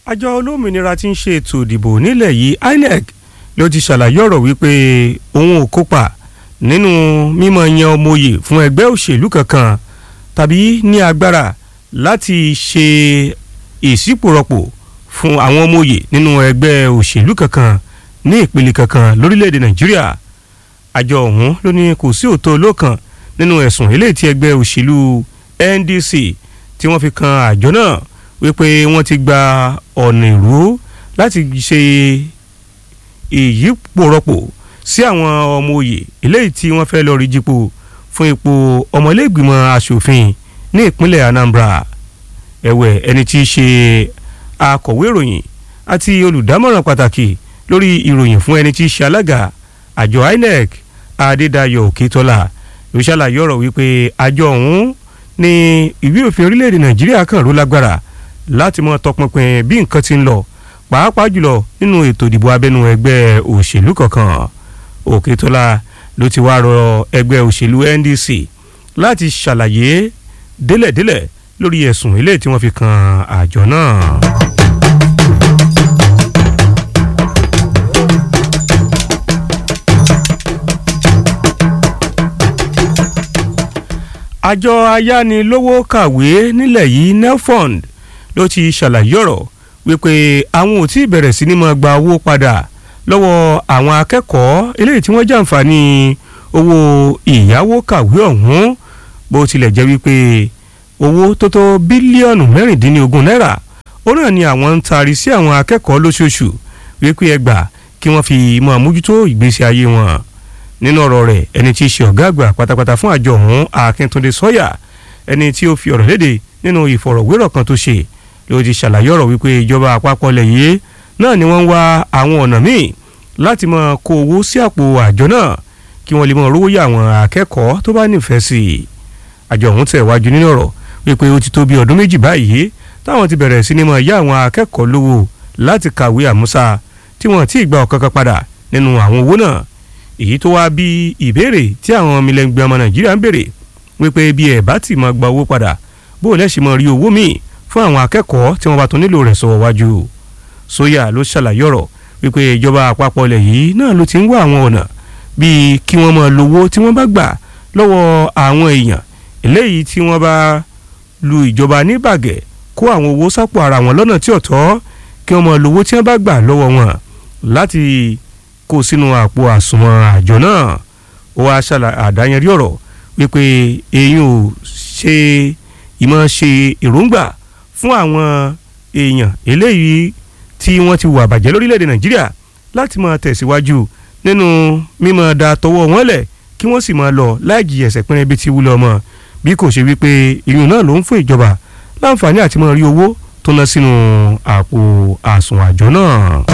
àjọ olómìnira tí ń ṣe ètò ìdìbò nílẹ̀ yìí INEC ló ti ṣàlàyé ọ̀rọ̀ wípé òun ò kópa nínú mímọ yan ọmọoyè fún ẹgbẹ́ òṣèlú kankan tàbí ní agbára láti ṣe ìṣípòrọ̀pọ̀ fún àwọn ọmọoyè nínú ẹgbẹ́ òṣèlú kankan ní ìpele kankan lórílẹ̀‐èdè Nàìjíríà àjọ ọ̀hún ló ní kò sí òótọ́ olókan nínú ẹ̀sùn eléyìí tí ẹgbẹ́ òṣèlú NDC tí wọ́n fi kan àjọ náà wípé wọ́n ti gba ọ̀nà ìrú láti ṣe ìyípòrọ̀pọ̀ sí àwọn ọmọ òye eléyìí tí wọ́n fẹ́ lọ rí jípò fún ipò ọmọlẹ́gbìmọ̀ asòfin ní ìpínlẹ̀ Anambra ẹ̀wẹ̀ ẹni tí í ṣe akọ̀wé ìròyìn àti olùdámọ̀ràn pàtàkì lórí ìròyìn fún ẹni tí í ṣe alága àjọ INEC Adédayọ̀ Òkètọ́lá ló ṣàlàyé ọ̀rọ̀ wípé àjọ ọ̀hún ní ìwé òfin orílẹ̀-èdè Nàìjíríà kan ló lágbára láti mọ tọpinpin bí nǹkan ti ń lọ pàápàá jùlọ nínú ètò ìdìbò abẹ́nú ẹgbẹ́ òṣèlú kankan Òkètọ́lá ló ti wá rọ ẹgbẹ́ òṣèlú NDC láti ṣàlàyé délẹ̀délẹ̀ lórí ẹ̀sùn eléyìí tí wọ́n fi kan àjọ náà. àjọ ayánilówó kàwé nílẹ̀ yìí nelfund ló ti ṣàlàyé ọ̀rọ̀ wípé àwọn ò tí ì bẹ̀rẹ̀ sí ní máa gba owó padà lọ́wọ́ àwọn akẹ́kọ̀ọ́ eléyìí tí wọ́n jàǹfààní owó ìyáwó kàwé ọ̀hún bó tilẹ̀ jẹ́ wípé owó tó tó bílíọ̀nù mẹ́rìndínlógún náírà ó náà ni àwọn ń taari sí àwọn akẹ́kọ̀ọ́ lóṣooṣù wípé ẹgbà kí wọ́n fi máa mójútó ìgbésí ayé wọn nínú ọ̀rọ̀ rẹ̀ ẹni tí í ṣe ọ̀gá àgbà pátápátá fún àjọ ọ̀hún Akíntúndé Sọ́yà ẹni tí ó fi ọ̀rọ̀ léde nínú ìfọ̀rọ̀wérọ̀ kan tó ṣe ló ti ṣàlàyé ọ̀rọ̀ wípé ìjọba àpapọ̀ lẹ̀ yìí náà ni wọ́n ń wá àwọn ọ̀nà míì láti máa kó owó sí àpò àjọ náà kí wọ́n lè máa rówó yá àwọn akẹ́kọ̀ọ́ tó bá nífẹ̀ẹ́ sí i àjọ ọ̀hún tẹ̀ wájú nínú ọ̀rọ̀ wípé ó ti tó bí ọdún méjì báyìí táwọn ti bẹ̀rẹ̀ sí ni máa yá àwọn akẹ́kọ̀ọ́ lówó láti kàwé àmúṣa tí wọ́n ti gba ọ̀kankan padà nínú àwọn owó náà èyí tó wá bí ìbéèrè tí àwọn mílẹ̀ngbẹ̀ ọmọ Nàìjíríà ń béèrè wípé bí ẹ̀ bá ti máa gba owó padà bó o lẹ́sìn máa rí owó míì fún àwọn akẹ́kọ̀ọ́ tí wọ́n bá tún nílò rẹ̀ sọ̀rọ̀ wájú sóyà ló ṣàlàyé ọ̀rọ̀ wípé ìjọba àpapọ̀ ilẹ̀ yìí náà ló ti ń wá àwọn ọ̀nà bíi kí wọ́n máa lówó tí wọ́n bá gbà lọ́wọ́ àwọn èèyàn eléyìí tí wọ́n bá lu ìjọba ní bàgẹ́ kó àwọn owó sápò ara wọn lọ́nà tí ò tọ́ kí wọ́n máa lówó tí wọ́n bá gbà lọ́wọ́ wọn láti kó sínú àpò àsùnwọ̀n àjọ náà ó wá ṣàlà àdáyẹnrí ọ̀rọ̀ wípé èyí ò ṣe ìmọ̀ ṣe èròǹgbà fún àwọn èèyàn eléyìí tí wọ́n ti wà bàjẹ́ lórílẹ̀‐èdè nàìjíríà láti máa tẹ̀síwájú nínú mímọ́ da tọwọ́ wọn lẹ̀ kí wọ́n sì máa lọ láì jìyà ẹ̀ṣẹ̀ pínrẹ́ bíi ti wúlò ọmọ bí kò ṣe wípé ìyún náà ló ń fún ìjọba láǹfààní àti máa rí owó tó ná sínú àpò àsùnwọ̀n àjọ náà.